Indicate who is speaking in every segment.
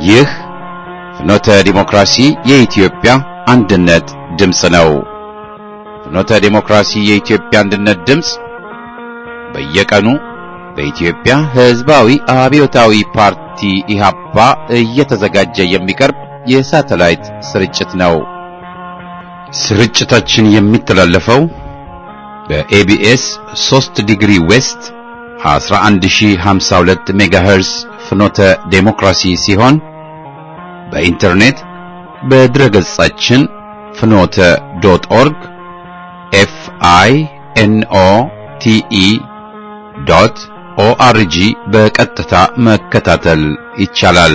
Speaker 1: ይህ ፍኖተ ዲሞክራሲ የኢትዮጵያ አንድነት ድምፅ ነው። ፍኖተ ዲሞክራሲ የኢትዮጵያ አንድነት ድምፅ በየቀኑ በኢትዮጵያ ሕዝባዊ አብዮታዊ ፓርቲ ኢህአፓ እየተዘጋጀ የሚቀርብ የሳተላይት ስርጭት ነው። ስርጭታችን የሚተላለፈው በኤቢኤስ 3 ዲግሪ ዌስት 11052 ሜጋሄርስ ፍኖተ ዴሞክራሲ ሲሆን በኢንተርኔት በድረ ገጻችን ፍኖተ ዶት ኦርግ ኤፍ አይ ኤን ኦ ቲ ኢ ዶት ኦአርጂ በቀጥታ መከታተል ይቻላል።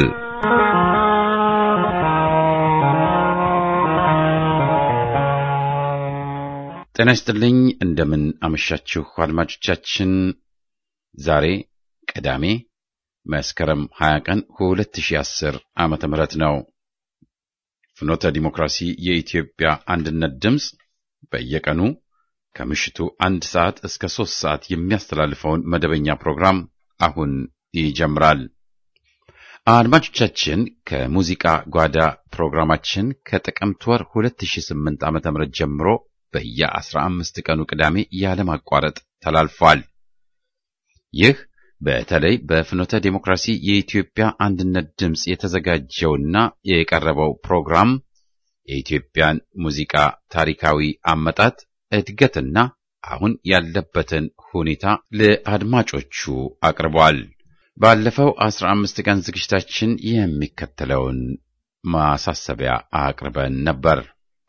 Speaker 1: ጤና ይስጥልኝ። እንደምን አመሻችሁ አድማጮቻችን። ዛሬ ቅዳሜ መስከረም 20 ቀን 2010 ዓመተ ምህረት ነው። ፍኖተ ዲሞክራሲ የኢትዮጵያ አንድነት ድምፅ በየቀኑ ከምሽቱ አንድ ሰዓት እስከ ሶስት ሰዓት የሚያስተላልፈውን መደበኛ ፕሮግራም አሁን ይጀምራል። አድማጮቻችን ከሙዚቃ ጓዳ ፕሮግራማችን ከጥቅምት ወር 2008 ዓ.ም ጀምሮ በየ15 ቀኑ ቅዳሜ ያለማቋረጥ ተላልፏል። ይህ በተለይ በፍኖተ ዴሞክራሲ የኢትዮጵያ አንድነት ድምፅ የተዘጋጀውና የቀረበው ፕሮግራም የኢትዮጵያን ሙዚቃ ታሪካዊ አመጣጥ እድገትና አሁን ያለበትን ሁኔታ ለአድማጮቹ አቅርቧል። ባለፈው 15 ቀን ዝግጅታችን የሚከተለውን ማሳሰቢያ አቅርበን ነበር።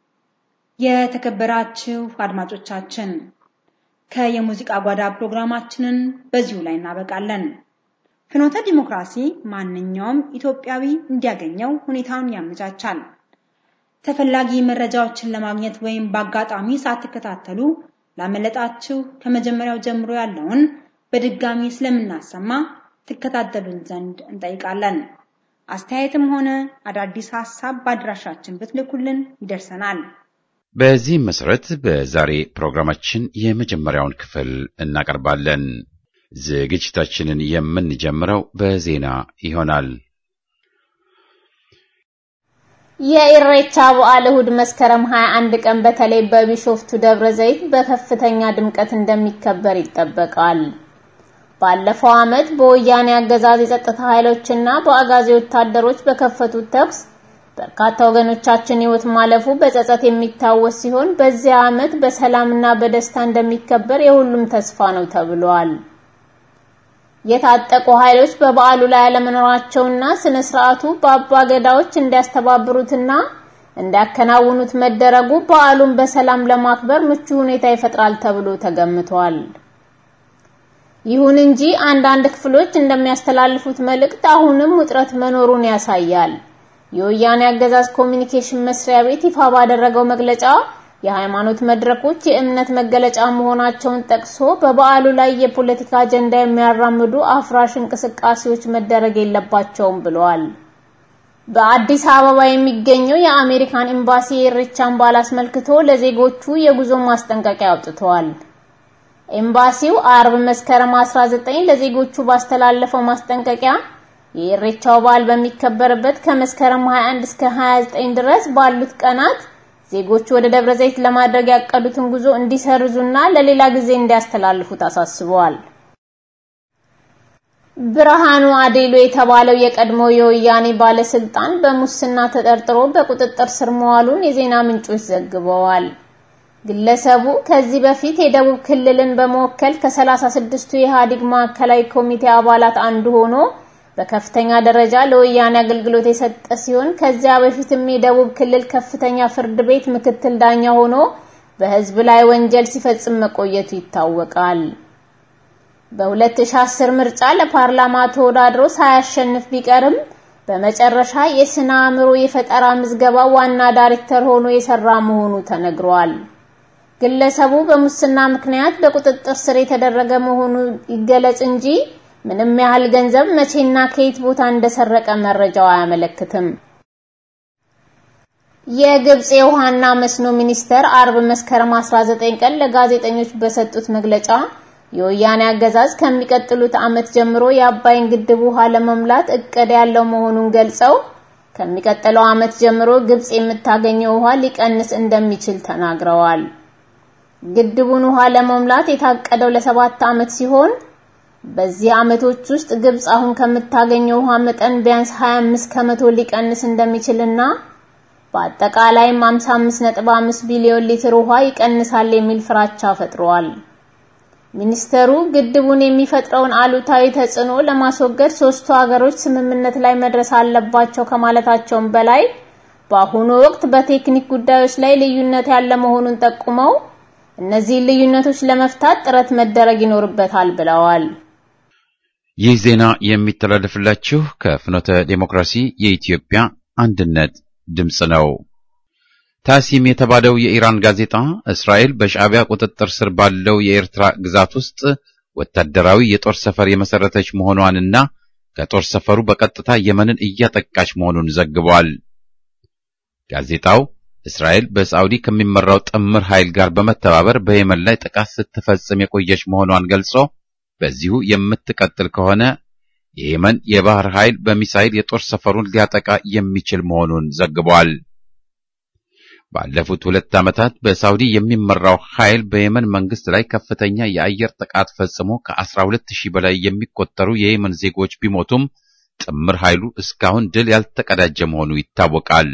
Speaker 2: የተከበራችሁ አድማጮቻችን ከየሙዚቃ ጓዳ ፕሮግራማችንን በዚሁ ላይ እናበቃለን። ፍኖተ ዲሞክራሲ ማንኛውም ኢትዮጵያዊ እንዲያገኘው ሁኔታውን ያመቻቻል። ተፈላጊ መረጃዎችን ለማግኘት ወይም በአጋጣሚ ሳትከታተሉ ላመለጣችሁ ከመጀመሪያው ጀምሮ ያለውን በድጋሚ ስለምናሰማ ትከታተሉን ዘንድ እንጠይቃለን። አስተያየትም ሆነ አዳዲስ ሐሳብ በአድራሻችን ብትልኩልን ይደርሰናል።
Speaker 1: በዚህም መሰረት በዛሬ ፕሮግራማችን የመጀመሪያውን ክፍል እናቀርባለን። ዝግጅታችንን የምንጀምረው በዜና ይሆናል።
Speaker 3: የኢሬቻ በዓል እሁድ መስከረም 21 ቀን በተለይ በቢሾፍቱ ደብረ ዘይት በከፍተኛ ድምቀት እንደሚከበር ይጠበቃል። ባለፈው ዓመት በወያኔ አገዛዝ የጸጥታ ኃይሎችና በአጋዚ ወታደሮች በከፈቱት ተኩስ በርካታ ወገኖቻችን ሕይወት ማለፉ በጸጸት የሚታወስ ሲሆን በዚህ ዓመት በሰላምና በደስታ እንደሚከበር የሁሉም ተስፋ ነው ተብሏል። የታጠቁ ኃይሎች በበዓሉ ላይ አለመኖራቸውና ስነ ስርዓቱ በአባ ገዳዎች እንዲያስተባብሩትና እንዲያከናውኑት መደረጉ በዓሉን በሰላም ለማክበር ምቹ ሁኔታ ይፈጥራል ተብሎ ተገምቷል። ይሁን እንጂ አንዳንድ ክፍሎች እንደሚያስተላልፉት መልእክት አሁንም ውጥረት መኖሩን ያሳያል። የወያኔ አገዛዝ ኮሚኒኬሽን መስሪያ ቤት ይፋ ባደረገው መግለጫ የሃይማኖት መድረኮች የእምነት መገለጫ መሆናቸውን ጠቅሶ በበዓሉ ላይ የፖለቲካ አጀንዳ የሚያራምዱ አፍራሽ እንቅስቃሴዎች መደረግ የለባቸውም ብለዋል። በአዲስ አበባ የሚገኘው የአሜሪካን ኤምባሲ የኢሬቻን በዓል አስመልክቶ ለዜጎቹ የጉዞ ማስጠንቀቂያ አውጥተዋል። ኤምባሲው አርብ መስከረም 19 ለዜጎቹ ባስተላለፈው ማስጠንቀቂያ የኢሬቻው በዓል በሚከበርበት ከመስከረም 21 እስከ 29 ድረስ ባሉት ቀናት ዜጎቹ ወደ ደብረ ዘይት ለማድረግ ያቀዱትን ጉዞ እንዲሰርዙና ለሌላ ጊዜ እንዲያስተላልፉት አሳስበዋል። ብርሃኑ አዴሎ የተባለው የቀድሞ የወያኔ ባለስልጣን በሙስና ተጠርጥሮ በቁጥጥር ስር መዋሉን የዜና ምንጮች ዘግበዋል። ግለሰቡ ከዚህ በፊት የደቡብ ክልልን በመወከል ከ36ቱ የኢህአዴግ ማዕከላዊ ኮሚቴ አባላት አንዱ ሆኖ በከፍተኛ ደረጃ ለወያኔ አገልግሎት የሰጠ ሲሆን ከዚያ በፊትም የደቡብ ክልል ከፍተኛ ፍርድ ቤት ምክትል ዳኛ ሆኖ በህዝብ ላይ ወንጀል ሲፈጽም መቆየቱ ይታወቃል። በ2010 ምርጫ ለፓርላማ ተወዳድሮ ሳያሸንፍ ቢቀርም በመጨረሻ የስነ አእምሮ የፈጠራ ምዝገባ ዋና ዳይሬክተር ሆኖ የሰራ መሆኑ ተነግሯል። ግለሰቡ በሙስና ምክንያት በቁጥጥር ስር የተደረገ መሆኑ ይገለጽ እንጂ ምንም ያህል ገንዘብ መቼና ከየት ቦታ እንደሰረቀ መረጃው አያመለክትም። የግብጽ የውሃና መስኖ ሚኒስተር አርብ መስከረም 19 ቀን ለጋዜጠኞች በሰጡት መግለጫ የወያኔ አገዛዝ ከሚቀጥሉት ዓመት ጀምሮ የአባይን ግድብ ውሃ ለመሙላት እቅድ ያለው መሆኑን ገልጸው ከሚቀጥለው ዓመት ጀምሮ ግብጽ የምታገኘው ውሃ ሊቀንስ እንደሚችል ተናግረዋል። ግድቡን ውሃ ለመሙላት የታቀደው ለሰባት ዓመት ሲሆን በዚህ ዓመቶች ውስጥ ግብጽ አሁን ከምታገኘው ውሃ መጠን ቢያንስ 25 ከመቶ ሊቀንስ እንደሚችልና በአጠቃላይም 55.5 ቢሊዮን ሊትር ውሃ ይቀንሳል የሚል ፍራቻ ፈጥሯል። ሚኒስተሩ ግድቡን የሚፈጥረውን አሉታዊ ተጽዕኖ ለማስወገድ ሶስቱ ሀገሮች ስምምነት ላይ መድረስ አለባቸው ከማለታቸውም በላይ በአሁኑ ወቅት በቴክኒክ ጉዳዮች ላይ ልዩነት ያለ መሆኑን ጠቁመው እነዚህን ልዩነቶች ለመፍታት ጥረት መደረግ ይኖርበታል ብለዋል።
Speaker 1: ይህ ዜና የሚተላለፍላችሁ ከፍኖተ ዴሞክራሲ የኢትዮጵያ አንድነት ድምፅ ነው። ታሲም የተባለው የኢራን ጋዜጣ እስራኤል በሻዕቢያ ቁጥጥር ስር ባለው የኤርትራ ግዛት ውስጥ ወታደራዊ የጦር ሰፈር የመሰረተች መሆኗንና ከጦር ሰፈሩ በቀጥታ የመንን እያጠቃች መሆኑን ዘግቧል። ጋዜጣው እስራኤል በሳዑዲ ከሚመራው ጥምር ኃይል ጋር በመተባበር በየመን ላይ ጥቃት ስትፈጽም የቆየች መሆኗን ገልጾ በዚሁ የምትቀጥል ከሆነ የየመን የባህር ኃይል በሚሳይል የጦር ሰፈሩን ሊያጠቃ የሚችል መሆኑን ዘግቧል። ባለፉት ሁለት ዓመታት በሳውዲ የሚመራው ኃይል በየመን መንግስት ላይ ከፍተኛ የአየር ጥቃት ፈጽሞ ከ12 ሺህ በላይ የሚቆጠሩ የየመን ዜጎች ቢሞቱም ጥምር ኃይሉ እስካሁን ድል ያልተቀዳጀ መሆኑ ይታወቃል።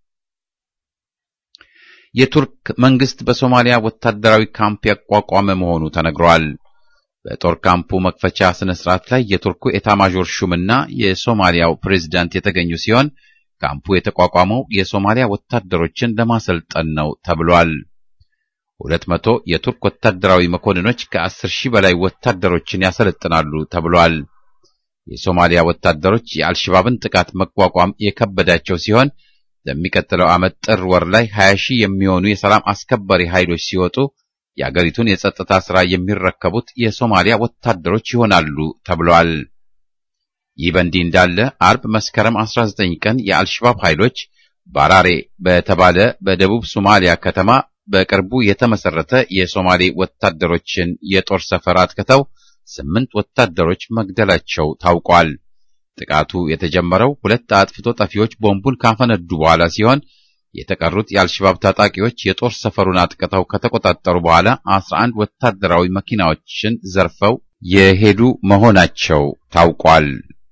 Speaker 1: የቱርክ መንግስት በሶማሊያ ወታደራዊ ካምፕ ያቋቋመ መሆኑ ተነግሯል። በጦር ካምፑ መክፈቻ ስነ ስርዓት ላይ የቱርኩ ኤታማዦር ሹምና የሶማሊያው ፕሬዝዳንት የተገኙ ሲሆን ካምፑ የተቋቋመው የሶማሊያ ወታደሮችን ለማሰልጠን ነው ተብሏል። ሁለት መቶ የቱርክ ወታደራዊ መኮንኖች ከአስር ሺህ በላይ ወታደሮችን ያሰለጥናሉ ተብሏል። የሶማሊያ ወታደሮች የአልሸባብን ጥቃት መቋቋም የከበዳቸው ሲሆን ለሚቀጥለው ዓመት ጥር ወር ላይ 20 ሺህ የሚሆኑ የሰላም አስከባሪ ኃይሎች ሲወጡ የአገሪቱን የጸጥታ ሥራ የሚረከቡት የሶማሊያ ወታደሮች ይሆናሉ ተብሏል። ይህ በእንዲህ እንዳለ አርብ መስከረም 19 ቀን የአልሸባብ ኃይሎች ባራሬ በተባለ በደቡብ ሶማሊያ ከተማ በቅርቡ የተመሰረተ የሶማሌ ወታደሮችን የጦር ሰፈር አጥቅተው ስምንት ወታደሮች መግደላቸው ታውቋል። ጥቃቱ የተጀመረው ሁለት አጥፍቶ ጠፊዎች ቦምቡን ካፈነዱ በኋላ ሲሆን የተቀሩት የአልሸባብ ታጣቂዎች የጦር ሰፈሩን አጥቅተው ከተቆጣጠሩ በኋላ 11 ወታደራዊ መኪናዎችን ዘርፈው የሄዱ መሆናቸው ታውቋል።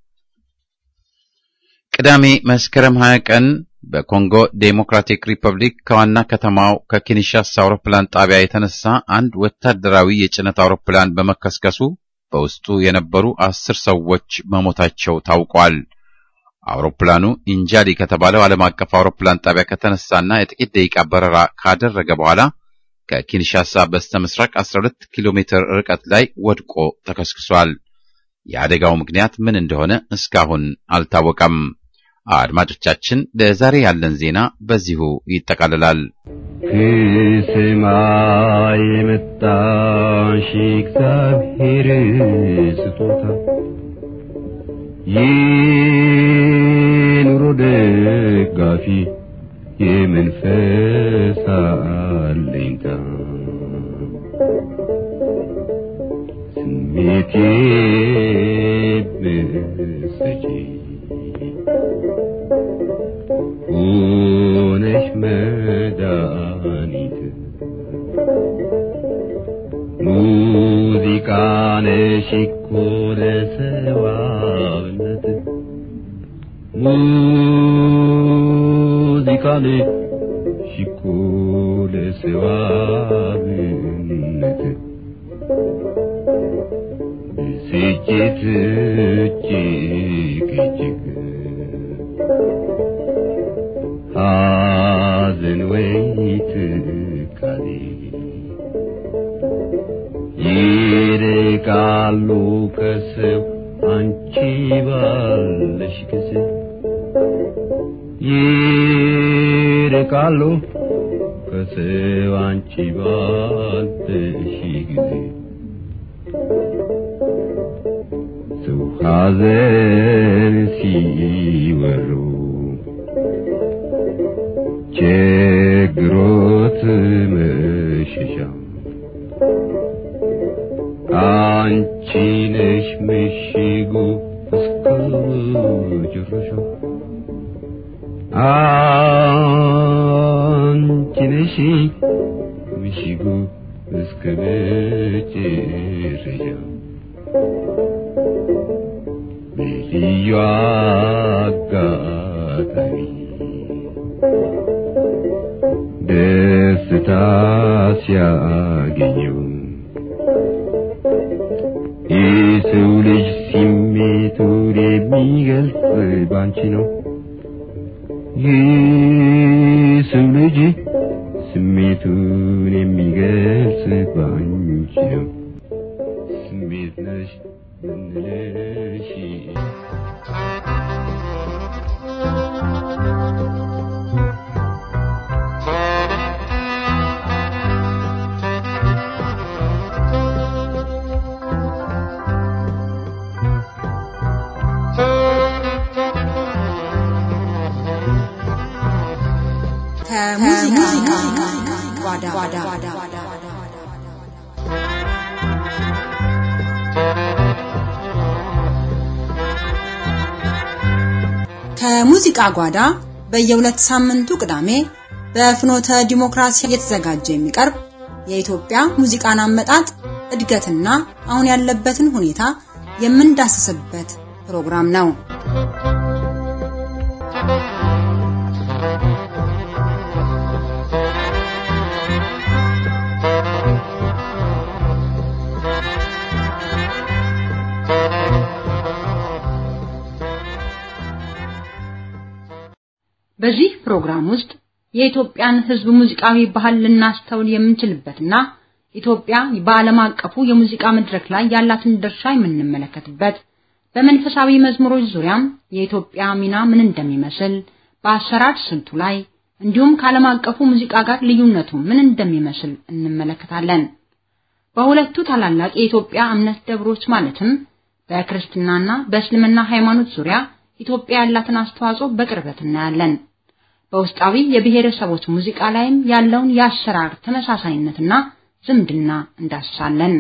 Speaker 1: ቅዳሜ መስከረም 20 ቀን በኮንጎ ዴሞክራቲክ ሪፐብሊክ ከዋና ከተማው ከኪንሻሳ አውሮፕላን ጣቢያ የተነሳ አንድ ወታደራዊ የጭነት አውሮፕላን በመከስከሱ በውስጡ የነበሩ አስር ሰዎች መሞታቸው ታውቋል። አውሮፕላኑ ኢንጃሊ ከተባለው ዓለም አቀፍ አውሮፕላን ጣቢያ ከተነሳና የጥቂት ደቂቃ በረራ ካደረገ በኋላ ከኪንሻሳ በስተ ምስራቅ 12 ኪሎ ሜትር ርቀት ላይ ወድቆ ተከስክሷል። የአደጋው ምክንያት ምን እንደሆነ እስካሁን አልታወቀም። አድማጮቻችን፣ ለዛሬ ያለን ዜና በዚሁ ይጠቃልላል።
Speaker 4: ከሰማይ የመጣሽ እግዚአብሔር ስጦታ የኑሮ ደጋፊ የመንፈስ አለኝታ ስሜቴ ብሰጪ ሆነሽ መድኃኒት ሙዚቃ ነሽ እኮ ለሰዋነት ሙዚቃ ነሽ እኮ ለሰዋነት ብስጭት እጅግ እጅግ ሐዘን ወይ ትካዜ ይርቃሉ ከሰው አንቺ ባለሽ ጊዜ ይርቃሉ ከሰው አንቺ ባለሽ ጊዜ ሰው ሐዘን ሲወሩ ችግሮት መሸሻ ጭራሻው አንቺ ነሽ ምሽጉ እስከ መጨረሻው በልዩ አጋጣሚ ደስታ ሲያገኘው የሰው ልጅ ስሜቱን የሚገልጽ ባንቺ ነው። የሰው ልጅ ስሜቱን የሚገልጽ ባንቺ ነው። ስሜት ነሽ ብንልሽ
Speaker 2: ከሙዚቃ ጓዳ ከሙዚቃ ጓዳ በየሁለት ሳምንቱ ቅዳሜ በፍኖተ ዲሞክራሲ እየተዘጋጀ የሚቀርብ የኢትዮጵያ ሙዚቃን አመጣጥ እድገትና አሁን ያለበትን ሁኔታ የምንዳስስበት ፕሮግራም ነው። በዚህ ፕሮግራም ውስጥ የኢትዮጵያን ሕዝብ ሙዚቃዊ ባህል ልናስተውል የምንችልበትና ኢትዮጵያ በዓለም አቀፉ የሙዚቃ መድረክ ላይ ያላትን ድርሻ የምንመለከትበት በመንፈሳዊ መዝሙሮች ዙሪያም የኢትዮጵያ ሚና ምን እንደሚመስል በአሰራር ስልቱ ላይ እንዲሁም ከዓለም አቀፉ ሙዚቃ ጋር ልዩነቱ ምን እንደሚመስል እንመለከታለን። በሁለቱ ታላላቅ የኢትዮጵያ እምነት ደብሮች ማለትም በክርስትናና በእስልምና ሃይማኖት ዙሪያ ኢትዮጵያ ያላትን አስተዋጽኦ በቅርበት እናያለን። በውስጣዊ የብሔረሰቦች ሙዚቃ ላይም ያለውን የአሰራር ተመሳሳይነትና ዝምድና እንዳስሳለን።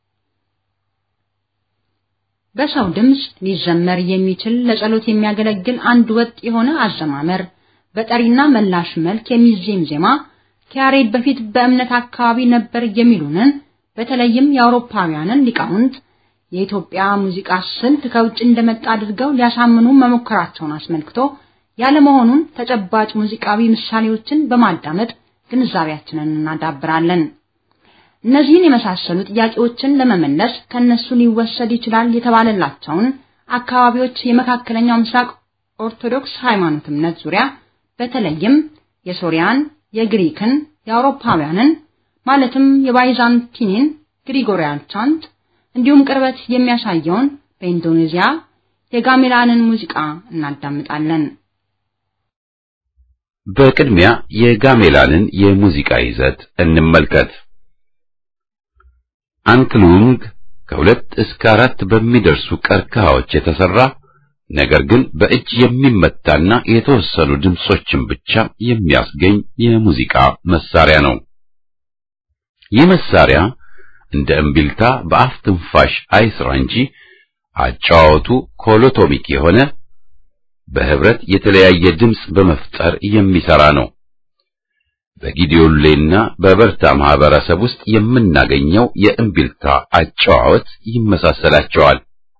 Speaker 2: በሰው ድምፅ ሊዘመር የሚችል ለጸሎት የሚያገለግል አንድ ወጥ የሆነ አዘማመር በጠሪና መላሽ መልክ የሚዜም ዜማ ከያሬድ በፊት በእምነት አካባቢ ነበር የሚሉንን በተለይም የአውሮፓውያንን ሊቃውንት የኢትዮጵያ ሙዚቃ ስልት ከውጭ እንደመጣ አድርገው ሊያሳምኑ መሞከራቸውን አስመልክቶ ያለመሆኑን ተጨባጭ ሙዚቃዊ ምሳሌዎችን በማዳመጥ ግንዛቤያችንን እናዳብራለን። እነዚህን የመሳሰሉ ጥያቄዎችን ለመመለስ ከነሱ ሊወሰድ ይችላል የተባለላቸውን አካባቢዎች የመካከለኛው ምስራቅ ኦርቶዶክስ ሃይማኖት እምነት ዙሪያ በተለይም የሶሪያን፣ የግሪክን፣ የአውሮፓውያንን ማለትም የባይዛንቲንን ግሪጎሪያን ቻንት እንዲሁም ቅርበት የሚያሳየውን በኢንዶኔዚያ የጋሜላንን ሙዚቃ እናዳምጣለን።
Speaker 1: በቅድሚያ የጋሜላንን የሙዚቃ ይዘት እንመልከት። አንክሉንግ ከሁለት እስከ አራት በሚደርሱ ቀርከሃዎች የተሰራ ነገር ግን በእጅ የሚመታና የተወሰኑ ድምጾችን ብቻ የሚያስገኝ የሙዚቃ መሳሪያ ነው። ይህ መሳሪያ እንደ እምቢልታ በአፍ ትንፋሽ አይስራ እንጂ አጫዋወቱ ኮሎቶሚክ የሆነ በህብረት የተለያየ ድምፅ በመፍጠር የሚሰራ ነው። በጊዲዮሌና በበርታ ማህበረሰብ ውስጥ የምናገኘው የእምቢልታ አጨዋወት ይመሳሰላቸዋል።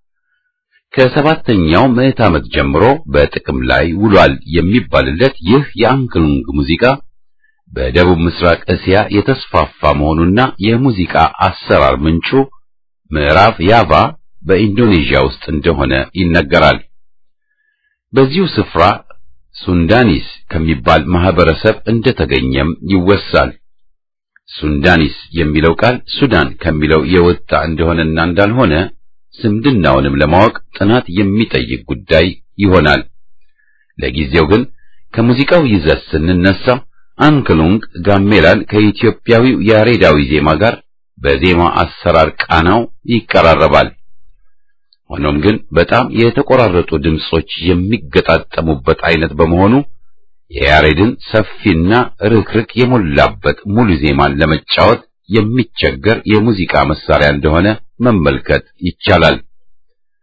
Speaker 1: ከሰባተኛው ምዕት ዓመት ጀምሮ በጥቅም ላይ ውሏል የሚባልለት ይህ የአንክሉንግ ሙዚቃ በደቡብ ምስራቅ እስያ የተስፋፋ መሆኑና የሙዚቃ አሰራር ምንጩ ምዕራብ ያቫ በኢንዶኔዥያ ውስጥ እንደሆነ ይነገራል። በዚሁ ስፍራ ሱንዳኒስ ከሚባል ማህበረሰብ እንደተገኘም ይወሳል። ሱንዳኒስ የሚለው ቃል ሱዳን ከሚለው የወጣ እንደሆነና እንዳልሆነ ዝምድናውንም ለማወቅ ጥናት የሚጠይቅ ጉዳይ ይሆናል። ለጊዜው ግን ከሙዚቃው ይዘት ስንነሳ አንክሉንግ ጋሜላን ከኢትዮጵያዊው ያሬዳዊ ዜማ ጋር በዜማ አሰራር ቃናው ይቀራረባል። ሆኖም ግን በጣም የተቆራረጡ ድምጾች የሚገጣጠሙበት አይነት በመሆኑ የያሬድን ሰፊና ርክርክ የሞላበት ሙሉ ዜማን ለመጫወት የሚቸገር የሙዚቃ መሳሪያ እንደሆነ መመልከት ይቻላል።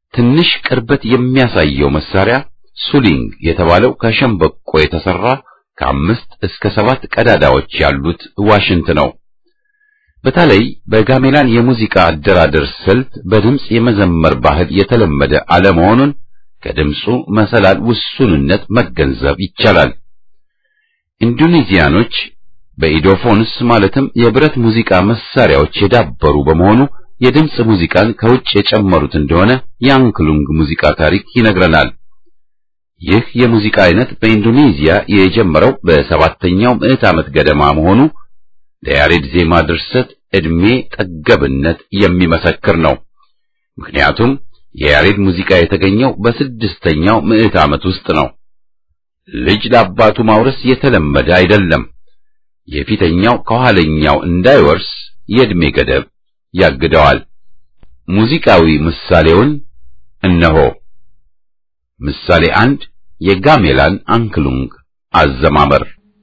Speaker 1: ትንሽ ቅርበት የሚያሳየው መሳሪያ ሱሊንግ የተባለው ከሸምበቆ የተሰራ ከአምስት እስከ ሰባት ቀዳዳዎች ያሉት ዋሽንት ነው። በተለይ በጋሜላን የሙዚቃ አደራደር ስልት በድምፅ የመዘመር ባህል የተለመደ አለመሆኑን ከድምፁ መሰላል ውሱንነት መገንዘብ ይቻላል። ኢንዶኔዚያኖች በኢዶፎንስ ማለትም የብረት ሙዚቃ መሳሪያዎች የዳበሩ በመሆኑ የድምፅ ሙዚቃን ከውጭ የጨመሩት እንደሆነ የአንክሉንግ ሙዚቃ ታሪክ ይነግረናል። ይህ የሙዚቃ አይነት በኢንዶኔዚያ የጀመረው በሰባተኛው ምዕት ዓመት ገደማ መሆኑ ለያሬድ ዜማ ድርሰት ዕድሜ ጠገብነት የሚመሰክር ነው። ምክንያቱም የያሬድ ሙዚቃ የተገኘው በስድስተኛው ምዕት ዓመት ውስጥ ነው። ልጅ ለአባቱ ማውረስ የተለመደ አይደለም። የፊተኛው ከኋለኛው እንዳይወርስ የዕድሜ ገደብ ያግደዋል። ሙዚቃዊ ምሳሌውን እነሆ። ምሳሌ አንድ የጋሜላን አንክሉንግ አዘማመር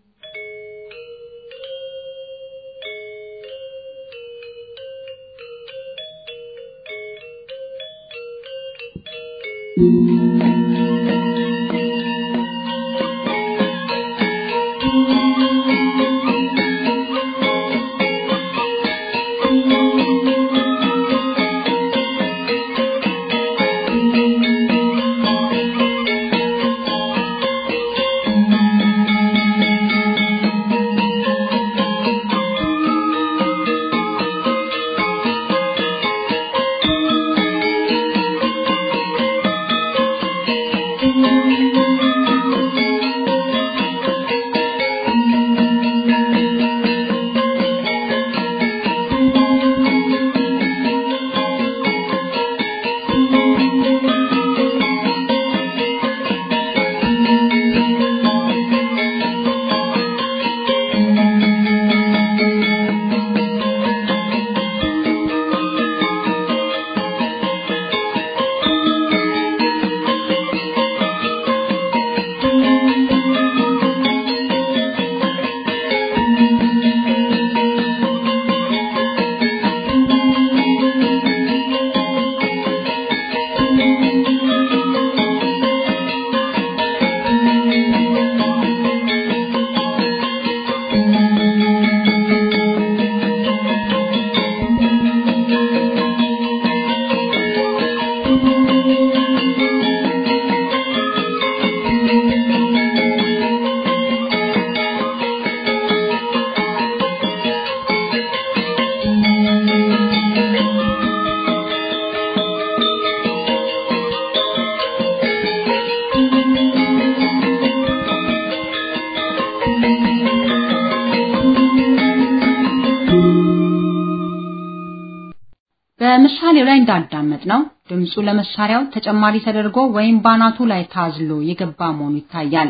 Speaker 2: በምሳሌው ላይ እንዳዳመጥ ነው ድምፁ ለመሳሪያው ተጨማሪ ተደርጎ ወይም ባናቱ ላይ ታዝሎ የገባ መሆኑ ይታያል።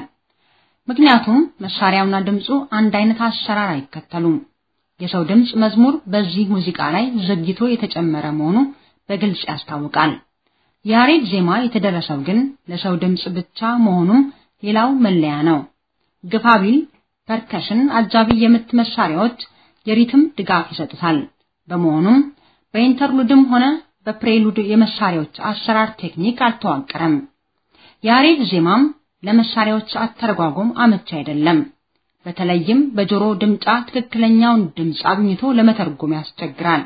Speaker 2: ምክንያቱም መሳሪያውና ድምፁ አንድ አይነት አሰራር አይከተሉም። የሰው ድምፅ መዝሙር በዚህ ሙዚቃ ላይ ዘግይቶ የተጨመረ መሆኑ በግልጽ ያስታውቃል። የያሬድ ዜማ የተደረሰው ግን ለሰው ድምፅ ብቻ መሆኑም ሌላው መለያ ነው። ግፋቢል ፐርከሽን አጃቢ የምት መሳሪያዎች የሪትም ድጋፍ ይሰጡታል። በመሆኑም በኢንተርሉድም ሆነ በፕሬሉድ የመሳሪያዎች አሰራር ቴክኒክ አልተዋቀረም። የያሬድ ዜማም ለመሳሪያዎች አተረጓጎም አመቺ አይደለም። በተለይም በጆሮ ድምጫ ትክክለኛውን ድምፅ አግኝቶ ለመተርጎም ያስቸግራል።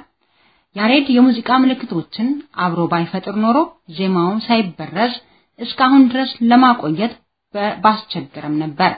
Speaker 2: ያሬድ የሙዚቃ ምልክቶችን አብሮ ባይፈጥር ኖሮ ዜማው ሳይበረዝ እስካሁን ድረስ ለማቆየት ባስቸገረም ነበር።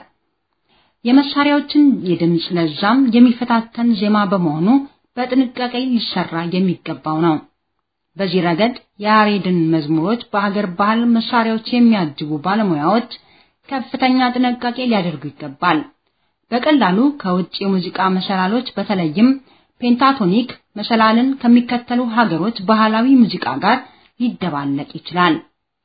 Speaker 2: የመሳሪያዎችን የድምፅ ለዛም የሚፈታተን ዜማ በመሆኑ በጥንቃቄ ሊሰራ የሚገባው ነው። በዚህ ረገድ የያሬድን መዝሙሮች በሀገር ባህል መሳሪያዎች የሚያጅቡ ባለሙያዎች ከፍተኛ ጥንቃቄ ሊያደርጉ ይገባል። በቀላሉ ከውጭ የሙዚቃ መሰላሎች በተለይም ፔንታቶኒክ መሰላልን ከሚከተሉ ሀገሮች ባህላዊ ሙዚቃ ጋር ሊደባለቅ ይችላል።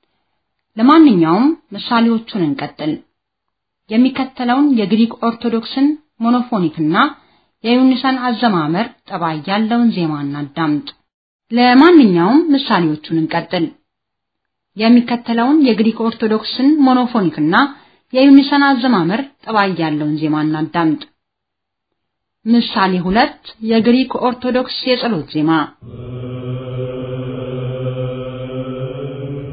Speaker 2: ለማንኛውም ምሳሌዎቹን እንቀጥል። የሚከተለውን የግሪክ ኦርቶዶክስን ሞኖፎኒክና የዩኒሰን አዘማመር ጠባይ ያለውን ዜማ እናዳምጥ። ለማንኛውም ምሳሌዎቹን እንቀጥል። የሚከተለውን የግሪክ ኦርቶዶክስን ሞኖፎኒክና የዩኒሰን አዘማመር ጠባይ ያለውን ዜማ እናዳምጥ። ምሳሌ ሁለት የግሪክ ኦርቶዶክስ የጸሎት ዜማ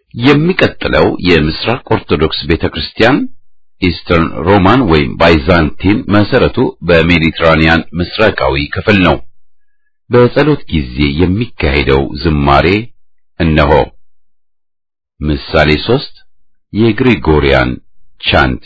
Speaker 1: የሚቀጥለው የምስራቅ ኦርቶዶክስ ቤተክርስቲያን ኢስተርን ሮማን ወይም ባይዛንቲን መሰረቱ በሜዲትራኒያን ምስራቃዊ ክፍል ነው። በጸሎት ጊዜ የሚካሄደው ዝማሬ እነሆ። ምሳሌ ሶስት የግሪጎሪያን ቻንት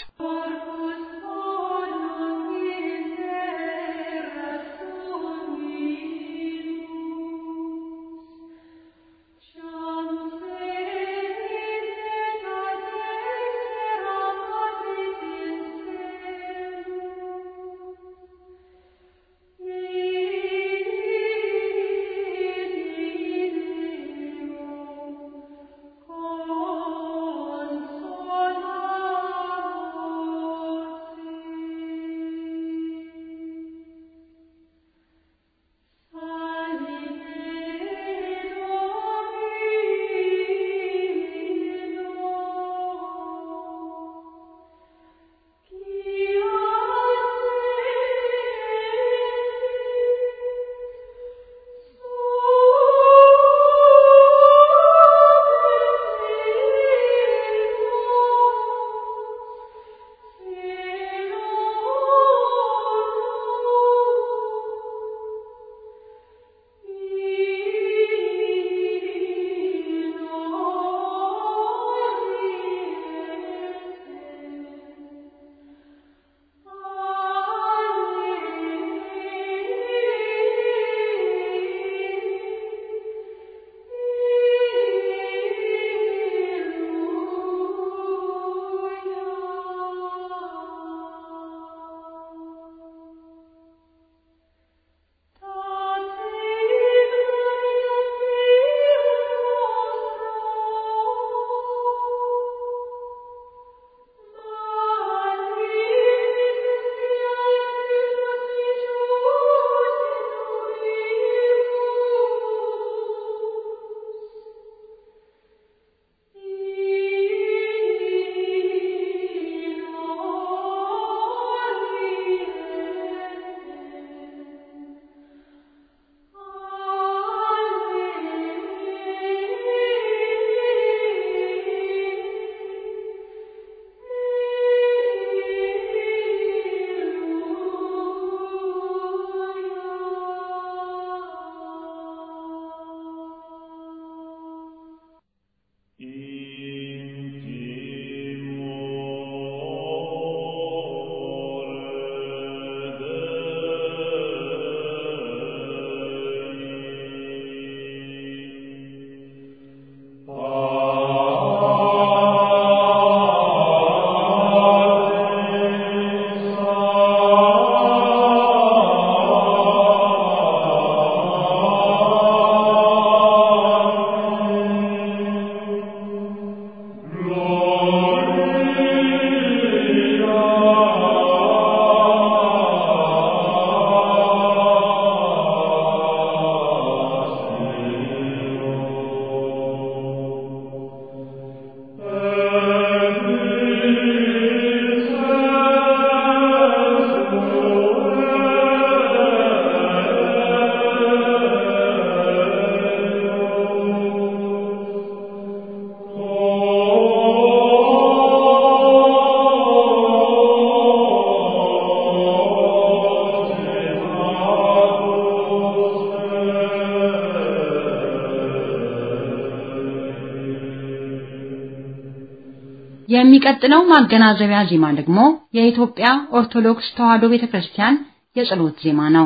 Speaker 2: የሚቀጥለው ማገናዘቢያ ዜማ ደግሞ የኢትዮጵያ ኦርቶዶክስ ተዋሕዶ ቤተክርስቲያን የጸሎት ዜማ ነው።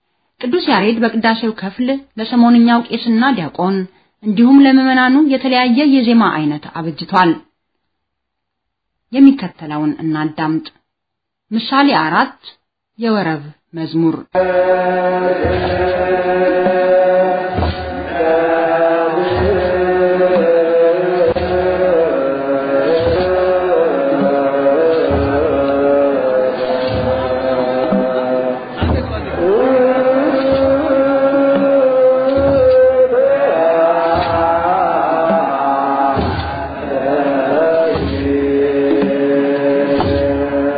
Speaker 2: ቅዱስ ያሬድ በቅዳሴው ክፍል ለሰሞንኛው ቄስና ዲያቆን እንዲሁም ለምዕመናኑ የተለያየ የዜማ አይነት አበጅቷል። የሚከተለውን እናዳምጥ። ምሳሌ አራት የወረብ መዝሙር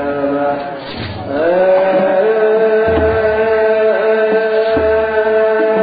Speaker 5: Uh...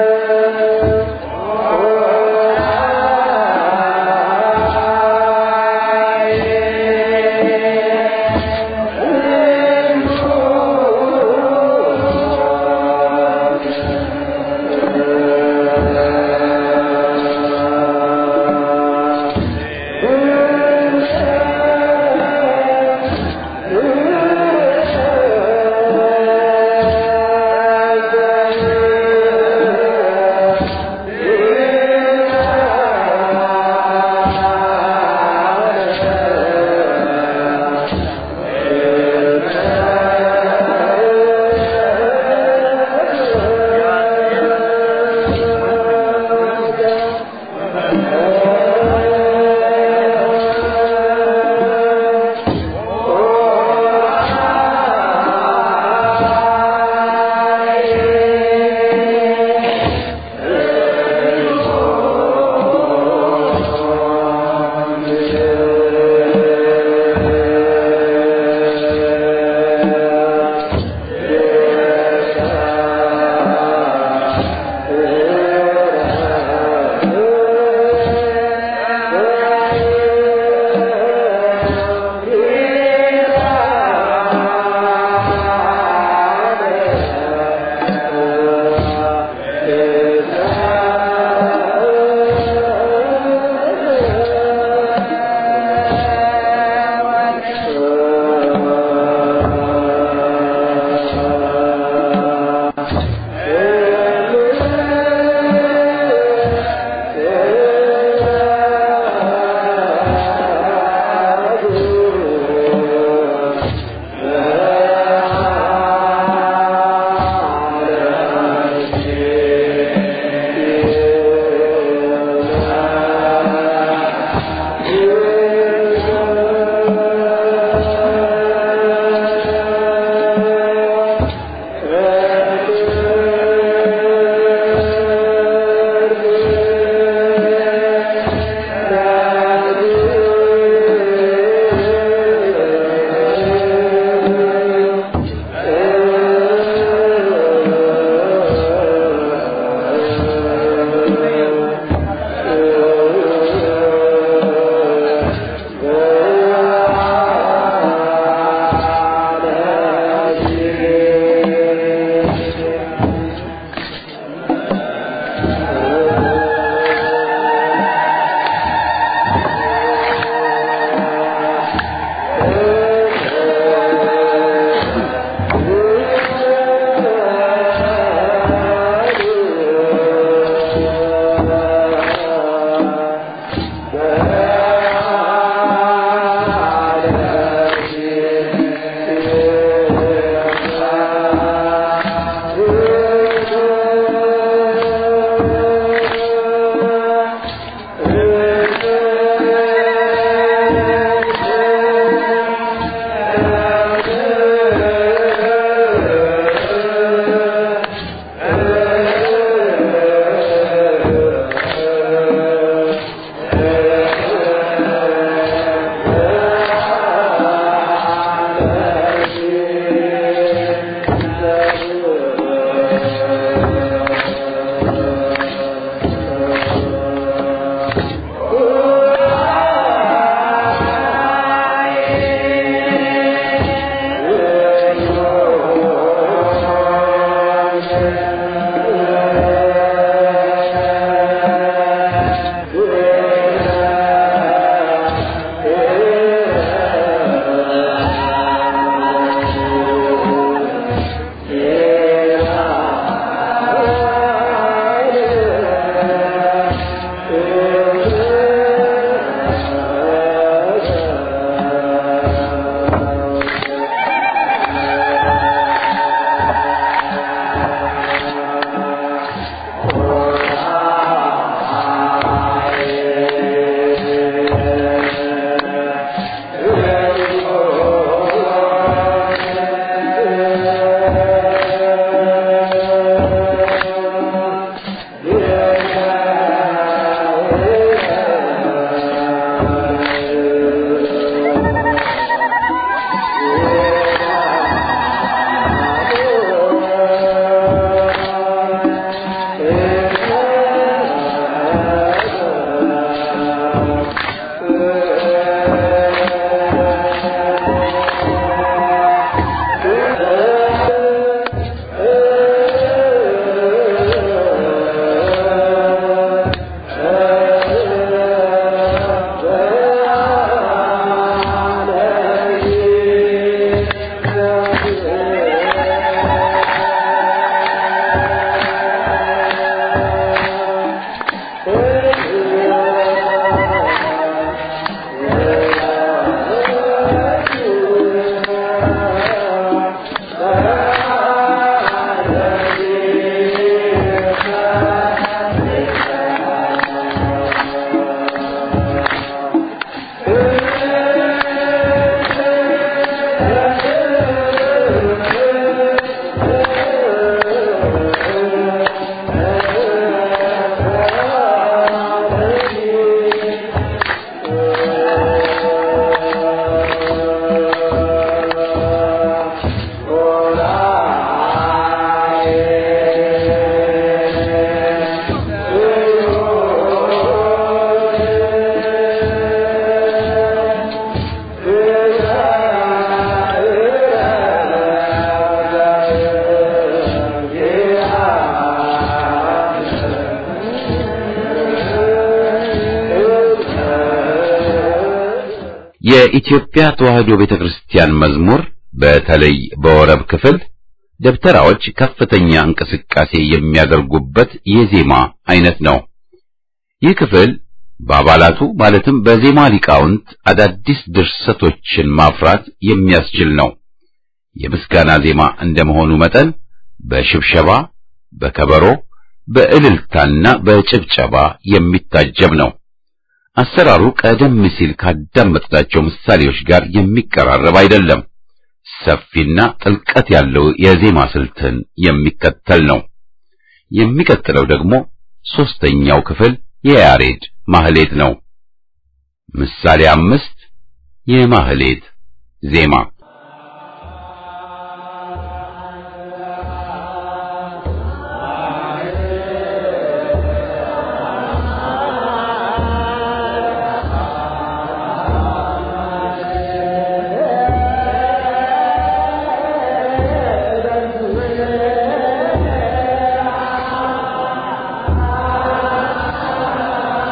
Speaker 1: የኢትዮጵያ ተዋሕዶ ቤተክርስቲያን መዝሙር በተለይ በወረብ ክፍል ደብተራዎች ከፍተኛ እንቅስቃሴ የሚያደርጉበት የዜማ አይነት ነው። ይህ ክፍል በአባላቱ ማለትም በዜማ ሊቃውንት አዳዲስ ድርሰቶችን ማፍራት የሚያስችል ነው። የምስጋና ዜማ እንደመሆኑ መጠን በሽብሸባ፣ በከበሮ፣ በእልልታና በጭብጨባ የሚታጀብ ነው። አሰራሩ ቀደም ሲል ካዳመጥናቸው ምሳሌዎች ጋር የሚቀራረብ አይደለም። ሰፊና ጥልቀት ያለው የዜማ ስልትን የሚከተል ነው። የሚቀጥለው ደግሞ ሦስተኛው ክፍል የያሬድ ማህሌት ነው። ምሳሌ አምስት የማህሌት ዜማ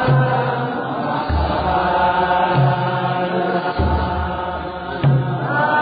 Speaker 5: Ah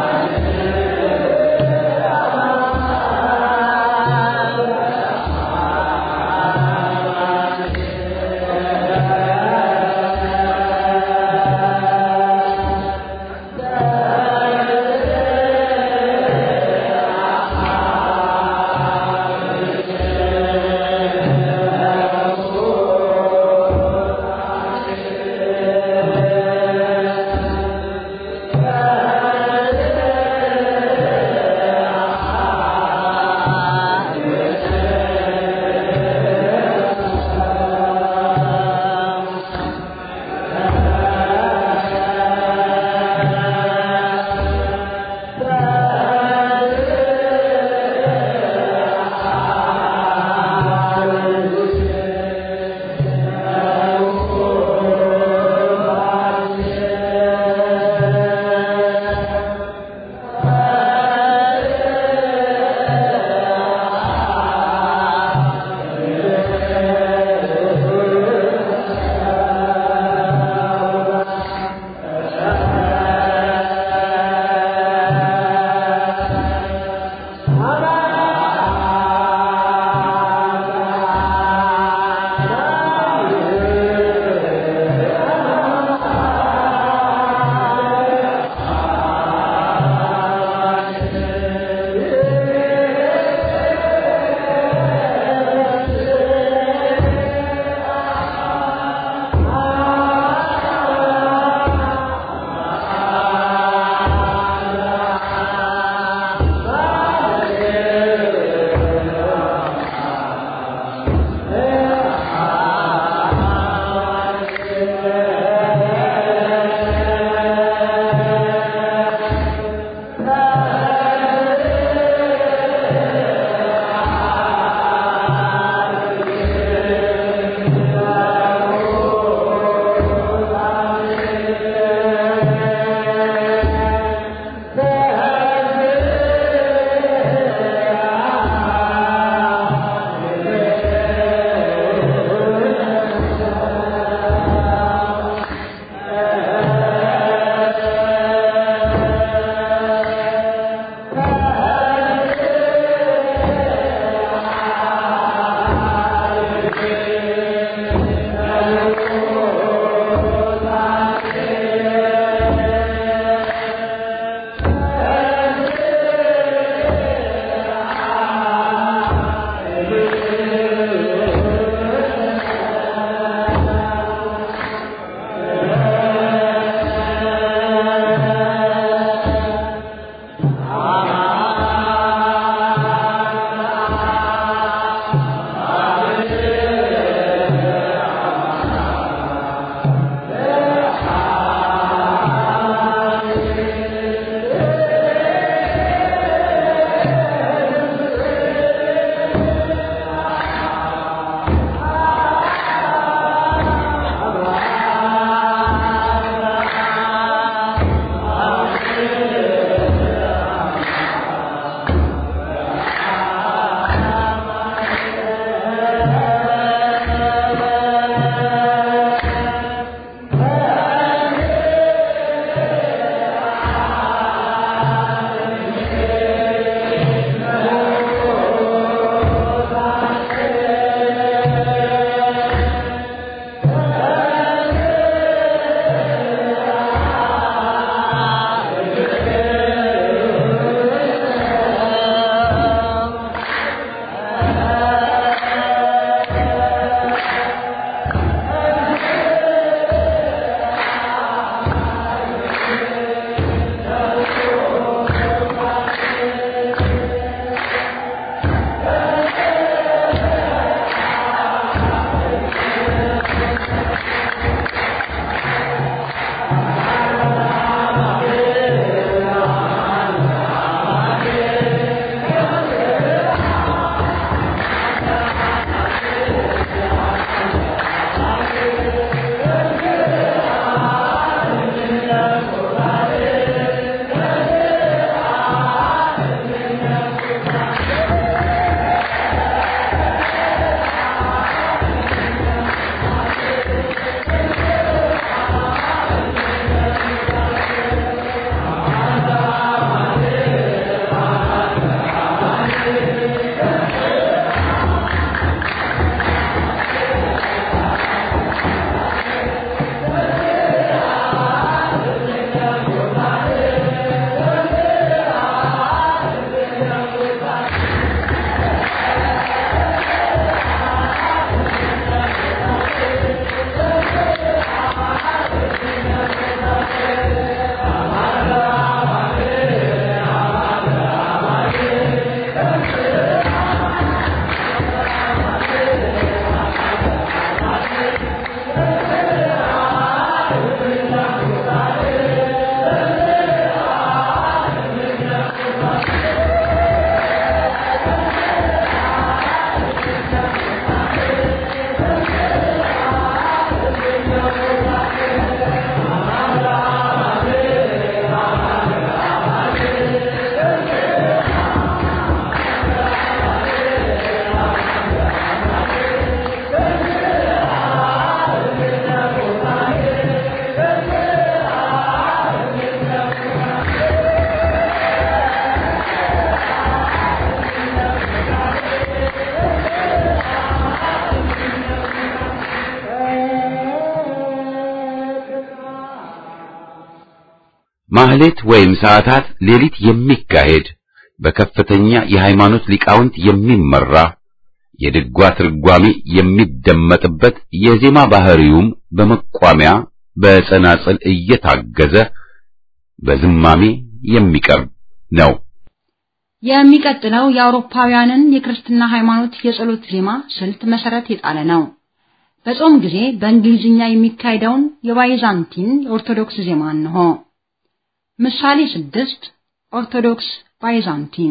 Speaker 1: ማህሌት ወይም ሰዓታት ሌሊት የሚካሄድ በከፍተኛ የሃይማኖት ሊቃውንት የሚመራ የድጓ ትርጓሜ የሚደመጥበት የዜማ ባህሪውም በመቋሚያ በጸናጽል እየታገዘ በዝማሜ የሚቀርብ ነው።
Speaker 2: የሚቀጥለው የአውሮፓውያንን የክርስትና ሃይማኖት የጸሎት ዜማ ስልት መሰረት የጣለ ነው። በጾም ጊዜ በእንግሊዝኛ የሚካሄደውን የባይዛንቲን ኦርቶዶክስ ዜማ እንሆ። ምሳሌ ስድስት ኦርቶዶክስ ባይዛንቲን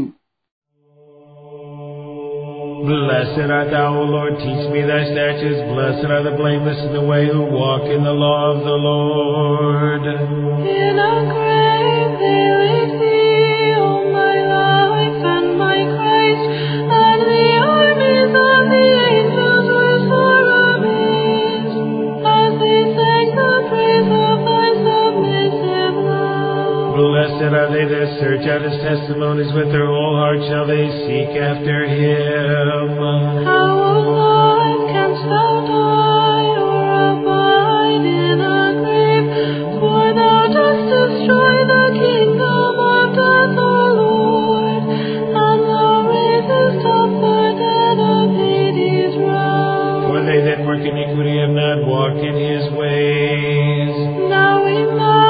Speaker 5: Blessed art thou, O Lord, teach me thy statutes. Blessed are the blameless in the way who walk in the law of the Lord.
Speaker 6: In a grave they laid thee, O my life and my Christ, and the armies of the angels were sore amazed, as they sang the praise of thy submissive love.
Speaker 5: Blessed are they that search out his testimonies with their whole heart shall they seek after him.
Speaker 6: How, O Lord, canst thou die or abide in a grave? For thou dost destroy the kingdom of death, O Lord, and thou raisest up the dead of Hades round.
Speaker 5: For they that work iniquity have not walked in his ways.
Speaker 6: Now we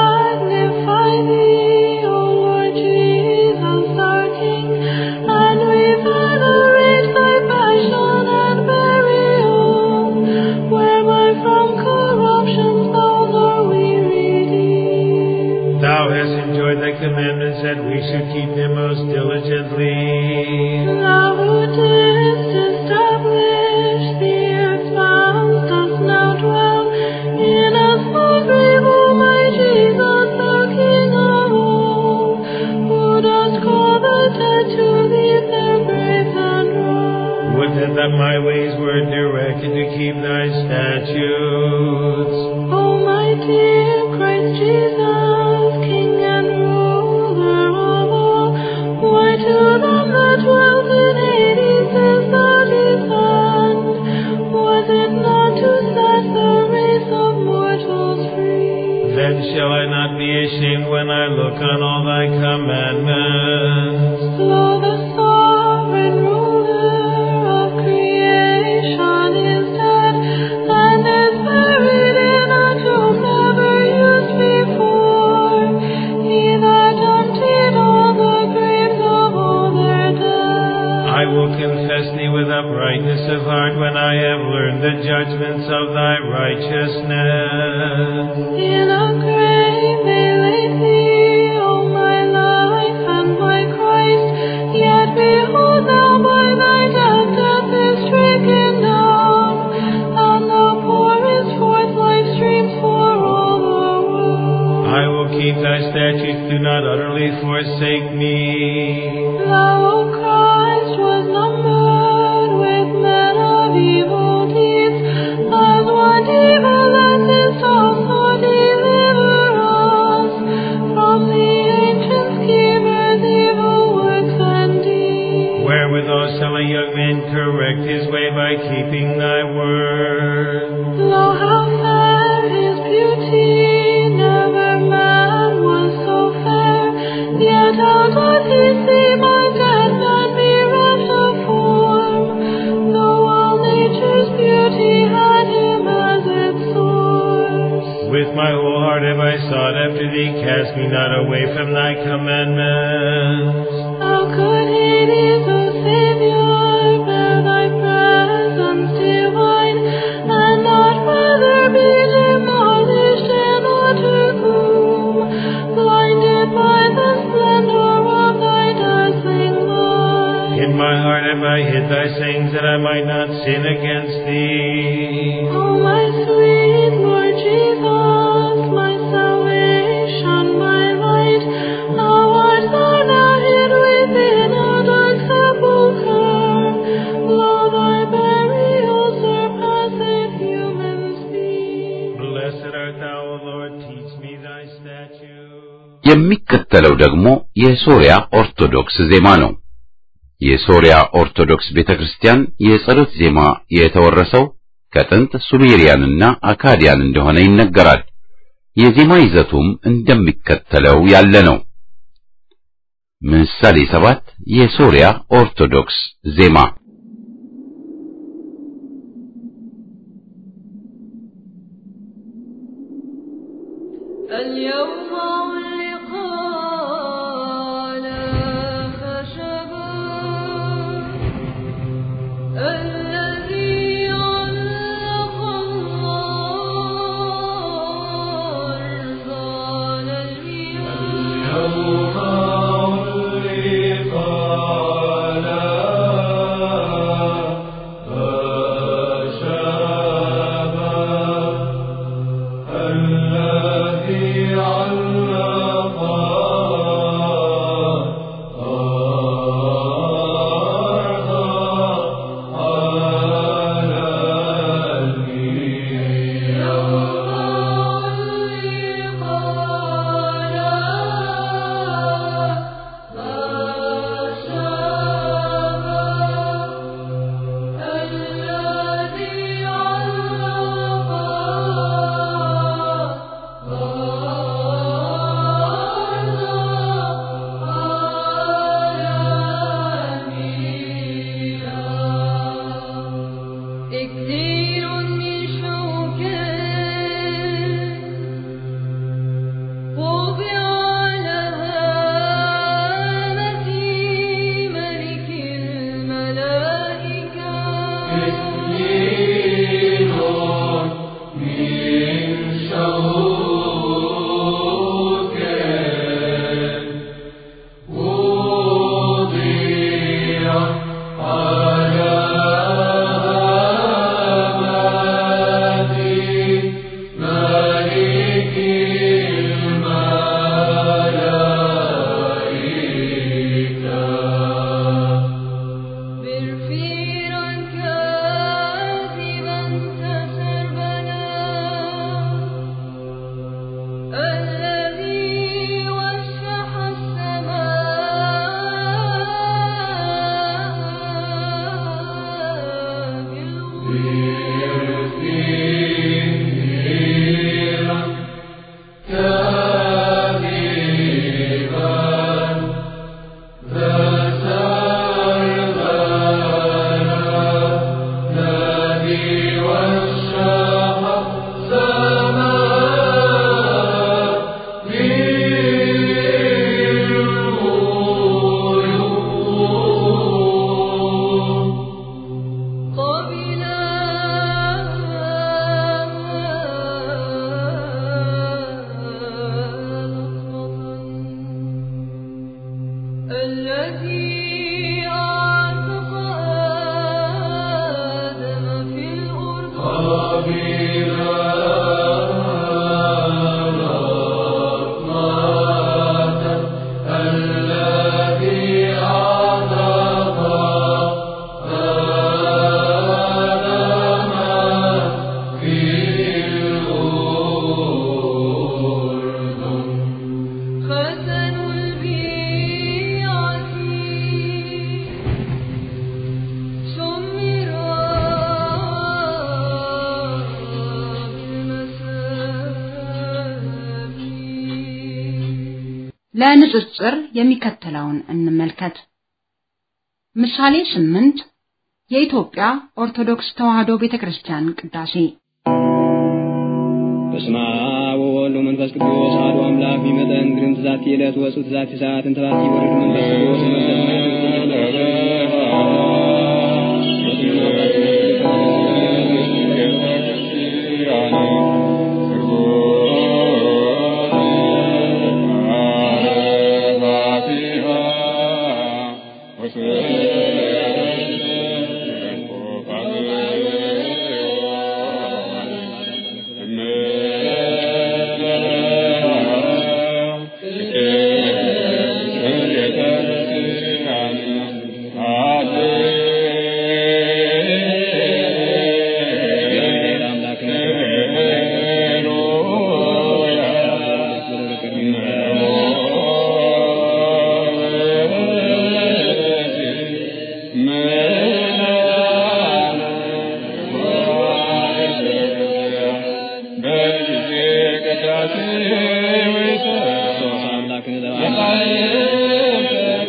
Speaker 6: magnify thee, O Lord Jesus, our King, and we venerate thy passion and burial, whereby from corruption's bowels are we redeemed.
Speaker 5: Thou hast enjoyed thy commandments that we should keep them most diligently.
Speaker 6: Thou who didst establish the earth's bounds dost now dwell in a small grave, O my Jesus, the King of all, who dost call the dead to leave their graves and rise.
Speaker 5: Would that, that my ways were directed to keep thy statutes.
Speaker 6: O my dear Christ Jesus, King and ruler of all, why to them that dwelt in Hades is thou descend? Was it not to set the race of mortals free?
Speaker 5: Then shall I not be ashamed when I look on all thy commandments.
Speaker 6: Lo, the sovereign ruler of creation is dead, and is buried in a tomb never used before. He that emptied all the graves of all their dead.
Speaker 5: I will confess thee with uprightness of heart when I have learned the judgments of thy righteousness.
Speaker 6: In a grave they laid thee, O my life and my Christ. Yet behold thou by thy death death is stricken down, and thou pourest forth life streams for all the world.
Speaker 5: I will keep thy statutes, do not utterly forsake me.
Speaker 6: Thou, O Christ, was numbered with men of evil deeds, as one evil as is also deliver us from the ancient schemers' evil works and deeds.
Speaker 5: Wherewithal shall a young man correct his way by keeping thy word?
Speaker 6: Lo, how fair his beauty, never man was so fair. Yet how doth he seem undead and bereft of form, though all nature's beauty had him as its source.
Speaker 5: With my whole heart have I sought after thee, cast me not away from thy commandments.
Speaker 6: How could Hades, O Savior, bear thy presence divine, and not rather be demolished in
Speaker 5: things that I might not sin against thee.
Speaker 6: O my sweet Lord Jesus, my salvation, my light, thou art thou not hid within a dark sepulchre. Lo, thy burial surpasseth human speech.
Speaker 5: Blessed art thou, O Lord, teach me thy statutes.
Speaker 1: የሚከተለው ደግሞ የሶሪያ ኦርቶዶክስ ዜማ ነው። የሶሪያ ኦርቶዶክስ ቤተክርስቲያን የጸሎት ዜማ የተወረሰው ከጥንት ሱሜሪያንና አካዲያን እንደሆነ ይነገራል። የዜማ ይዘቱም እንደሚከተለው ያለ ነው። ምሳሌ ሰባት የሶሪያ ኦርቶዶክስ ዜማ
Speaker 6: اليوم اللقاء لا خشبا الذي علق الله أرسل اليوم كثير من شوكه وضع على هامة ملك الملائكة برفيرا كاذبا تسربلا الذي وشح السماء الذي أعتق آدم في الأرض ختن البيعة سمرا بالمساكين
Speaker 2: ለንጽጽር የሚከተለውን እንመልከት። ምሳሌ ስምንት የኢትዮጵያ ኦርቶዶክስ ተዋሕዶ ቤተክርስቲያን ቅዳሴ
Speaker 7: በስመ አብ ወወልድ ወመንፈስ ቅዱስ አሐዱ አምላክ ቢመጠን ግርም ትዛቲ ዕለት ወፁ ትዛቲ ሰዓት እንተባቲ ወርድ መንፈስ ቅዱስ መንፈስ
Speaker 8: Thank you.
Speaker 7: ክርስቶስ አምላክነ ዘበዓለም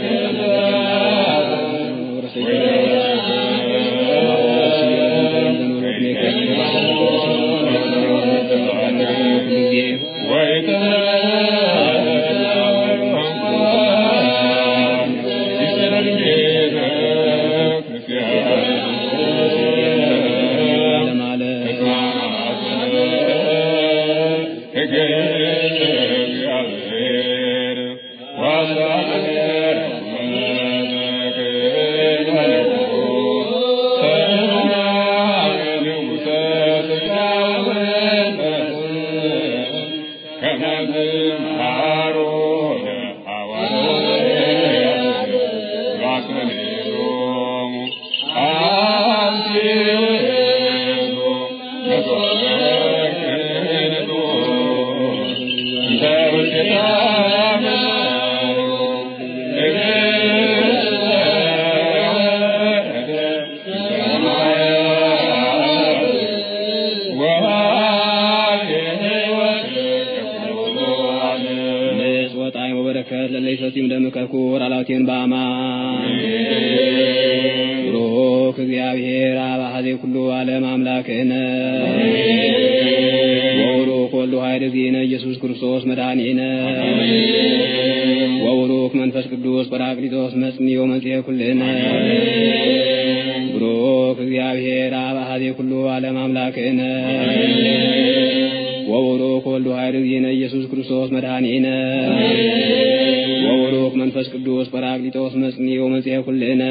Speaker 7: ንጽ ወጣኝ ወበረከት ለለይሰቲም ደምከኩር አላውቴን በአማን ብሩክ እግዚአብሔር አብ አሐዜ ኩሉ ዓለም አምላክነ ወቡሩክ ወልዱ ኃይል እግዚእነ ኢየሱስ ክርስቶስ መድኃኒነ ወቡሩክ መንፈስ ቅዱስ ጰራቅሊጦስ መጽንዮ መጽሔ ኩልነ ብሩክ እግዚአብሔር አብ አሐዜ ኩሉ ዓለም አምላክነ ወቡሩክ ወልዱ ኃይል እግዚእነ ኢየሱስ ክርስቶስ መድኃኒነ ወቡሩክ መንፈስ ቅዱስ ጰራቅሊጦስ መጽንዮ መጽሔ ኩልነ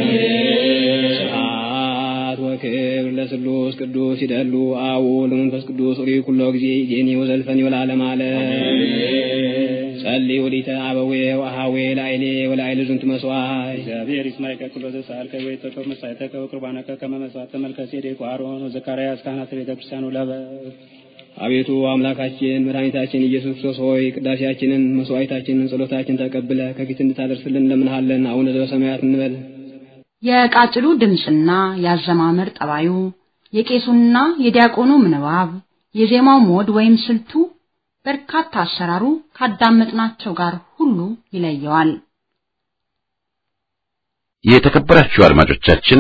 Speaker 7: ስብሐት ወክብር ለስሉስ ቅዱስ ይደሉ አቡ ለመንፈስ ቅዱስ ሪ ኩሎ ጊዜ ጄኒ ወዘልፈኒ ወለዓለመ ዓለም ጸልይ ወዲተ አበዌ ወአሃዌ ላይሌ ወላይል ዝንቱ መስዋዕት
Speaker 8: እግዚአብሔር ይስማይ ከኩሎ ዘሳልከ ወይ ተቀብ መሳይተከ ወቁርባነከ ከመ መስዋዕተ መልከ ጼዴቅ ወአሮን ወዘካርያስ ካህናተ ቤተ ክርስቲያኑ ለበ
Speaker 7: አቤቱ አምላካችን መድኃኒታችን ኢየሱስ ክርስቶስ ሆይ ቅዳሴያችንን፣ መስዋዕታችንን፣ ጸሎታችን ተቀብለ ከፊት እንድታደርስልን እንለምንሃለን። አቡነ ዘበሰማያት እንበል።
Speaker 2: የቃጭሉ ድምፅና የአዘማመር ጠባዩ፣ የቄሱና የዲያቆኑ ምንባብ፣ የዜማው ሞድ ወይም ስልቱ፣ በርካታ አሰራሩ ካዳመጥናቸው ጋር ሁሉ ይለየዋል።
Speaker 1: የተከበራችሁ አድማጮቻችን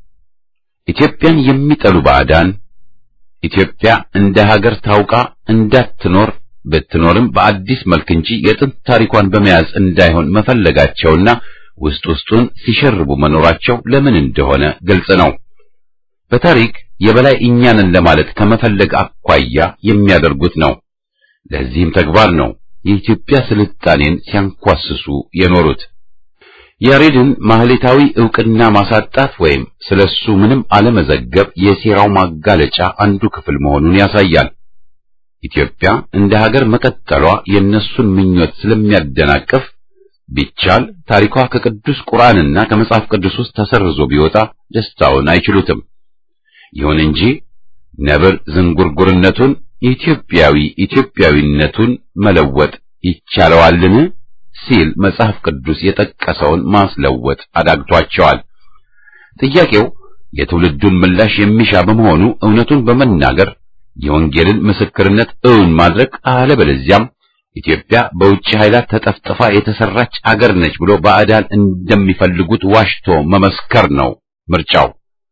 Speaker 1: ኢትዮጵያን የሚጠሉ ባዕዳን ኢትዮጵያ እንደ ሀገር ታውቃ እንዳትኖር ብትኖርም በአዲስ መልክ እንጂ የጥንት ታሪኳን በመያዝ እንዳይሆን መፈለጋቸውና ውስጥ ውስጡን ሲሸርቡ መኖራቸው ለምን እንደሆነ ግልጽ ነው። በታሪክ የበላይ እኛንን ለማለት ከመፈለግ አኳያ የሚያደርጉት ነው። ለዚህም ተግባር ነው የኢትዮጵያ ስልጣኔን ሲያንኳስሱ የኖሩት። ያሬድን ማህሌታዊ ዕውቅና ማሳጣት ወይም ስለሱ ምንም አለመዘገብ የሴራው ማጋለጫ አንዱ ክፍል መሆኑን ያሳያል። ኢትዮጵያ እንደ ሀገር መቀጠሏ የእነሱን ምኞት ስለሚያደናቅፍ ቢቻል ታሪኳ ከቅዱስ ቁርአንና ከመጽሐፍ ቅዱስ ውስጥ ተሰርዞ ቢወጣ ደስታውን አይችሉትም። ይሁን እንጂ ነብር ዝንጉርጉርነቱን ኢትዮጵያዊ ኢትዮጵያዊነቱን መለወጥ ይቻለዋልን ሲል መጽሐፍ ቅዱስ የጠቀሰውን ማስለወጥ አዳግቷቸዋል። ጥያቄው የትውልዱን ምላሽ የሚሻ በመሆኑ እውነቱን በመናገር የወንጌልን ምስክርነት እውን ማድረግ አለበለዚያም ኢትዮጵያ በውጭ ኃይላት ተጠፍጥፋ የተሰራች አገር ነች ብሎ ባዕዳን እንደሚፈልጉት ዋሽቶ መመስከር ነው ምርጫው።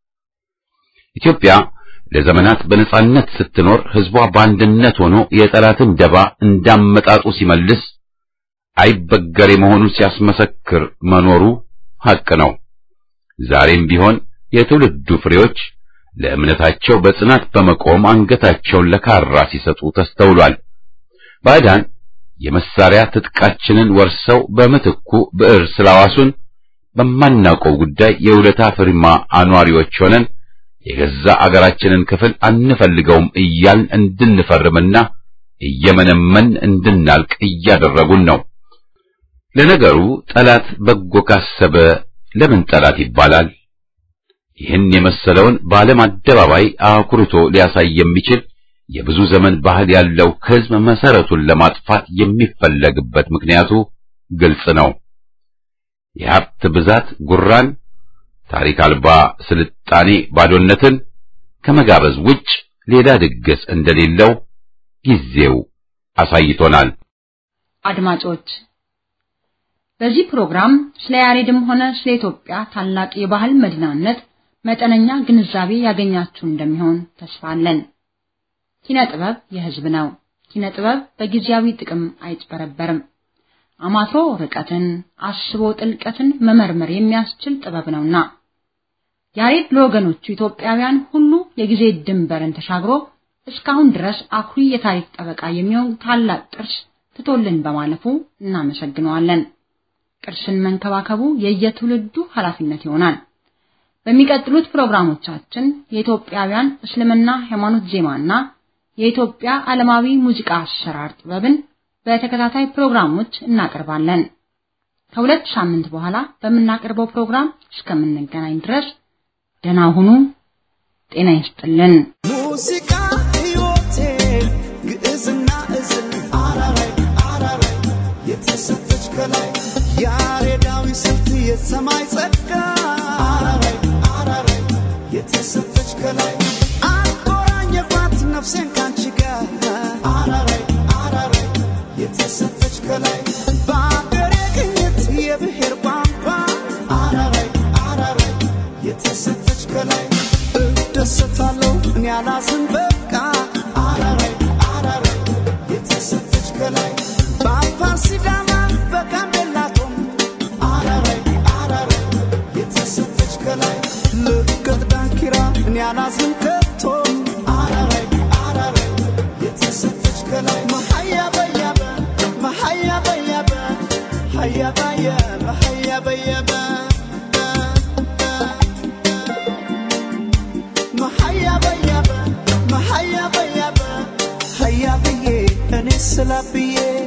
Speaker 1: ኢትዮጵያ ለዘመናት በነጻነት ስትኖር ሕዝቧ በአንድነት ሆኖ የጠላትን ደባ እንዳመጣጡ ሲመልስ አይበገሬ መሆኑን ሲያስመሰክር መኖሩ ሐቅ ነው። ዛሬም ቢሆን የትውልዱ ፍሬዎች ለእምነታቸው በጽናት በመቆም አንገታቸውን ለካራ ሲሰጡ ተስተውሏል። ባዕዳን የመሳሪያ ትጥቃችንን ወርሰው በምትኩ ብዕር ስላዋሱን በማናውቀው ጉዳይ የውለታ ፍርማ አኗሪዎች ሆነን የገዛ አገራችንን ክፍል አንፈልገውም እያልን እንድንፈርምና እየመነመን እንድናልቅ እያደረጉን ነው። ለነገሩ ጠላት በጎ ካሰበ ለምን ጠላት ይባላል? ይህን የመሰለውን በዓለም አደባባይ አኩርቶ ሊያሳይ የሚችል የብዙ ዘመን ባህል ያለው ሕዝብ መሰረቱን ለማጥፋት የሚፈለግበት ምክንያቱ ግልጽ ነው። የሀብት ብዛት ጉራን፣ ታሪክ አልባ ስልጣኔ ባዶነትን ከመጋበዝ ውጭ ሌላ ድግስ እንደሌለው ጊዜው አሳይቶናል።
Speaker 2: አድማጮች በዚህ ፕሮግራም ስለ ያሬድም ሆነ ስለ ኢትዮጵያ ታላቅ የባህል መዲናነት መጠነኛ ግንዛቤ ያገኛችሁ እንደሚሆን ተስፋ አለን። ኪነ ጥበብ የሕዝብ ነው። ኪነ ጥበብ በጊዜያዊ ጥቅም አይጭበረበርም። አማትሮ ርቀትን፣ አስቦ ጥልቀትን መመርመር የሚያስችል ጥበብ ነውና ያሬድ ለወገኖቹ ኢትዮጵያውያን ሁሉ የጊዜ ድንበርን ተሻግሮ እስካሁን ድረስ አኩሪ የታሪክ ጠበቃ የሚሆን ታላቅ ቅርስ ትቶልን በማለፉ እናመሰግነዋለን። ቅርስን መንከባከቡ የየትውልዱ ኃላፊነት ይሆናል። በሚቀጥሉት ፕሮግራሞቻችን የኢትዮጵያውያን እስልምና ሃይማኖት ዜማና የኢትዮጵያ ዓለማዊ ሙዚቃ አሰራር ጥበብን በተከታታይ ፕሮግራሞች እናቀርባለን። ከሁለት ሳምንት በኋላ በምናቀርበው ፕሮግራም እስከምንገናኝ ድረስ ደህና ሁኑ። ጤና ይስጥልን።
Speaker 9: ሙዚቃ ሕይወቴ ግዕዝና እዝል አራራይ አራራይ የተሰጠች ከላይ ያሬዳዊ ስልት የሰማይ ጸጋ አራራይ አራራይ የተሰጠች ከላይ አቆራኘባት ነፍሴን ካንቺ ጋር አራራይ አራራይ የተሰጠች ከላይ በአገሬ ቅኝት የብሔር ቋንቋ አራራይ አራራይ የተሰጠች ከላይ እደሰታለሁ እኔ አላዝን በቃ አራራይ አራራይ የተሰጠች ከላይ በአፋር ሲዳማ በጋምቤላ ቶም አራራይ አራራይ የተሰጠች ከላይ ልቀት ዳንኪራ እኔ አላዝን ከቶም አራራይ አራራይ የተሰጠች ከላይ መሀያ በያበ መሀያ በያበ ሀያ በያበ ሀያ በያበ መሀያ በያበ መሀያ በያበ ሀያ ብዬ እኔ ስላብዬ